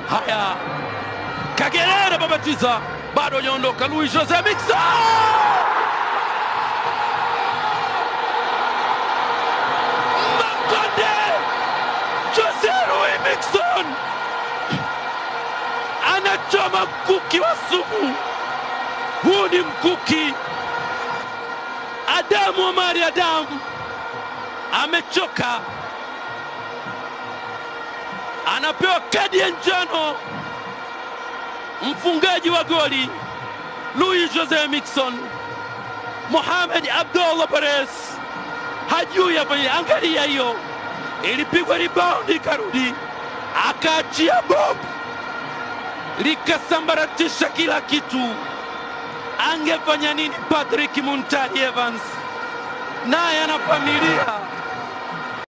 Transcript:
Haya, Kagerere babatiza, bado hajaondoka. Luis Jose Miquissone Makonde, Jose Luis Miquissone anachoma mkuki wa sumu. Huu ni mkuki. Adamu Omari Adamu amechoka, anapewa kadi ya njano mfungaji wa goli Luis Jose Miquissone. Mohamed Abdullah Perez hajui afanye. Angalia hiyo, ilipigwa rebound ikarudi, akaachia bob likasambaratisha kila kitu. Angefanya nini Patrick Muntari Evans? Naye ana familia,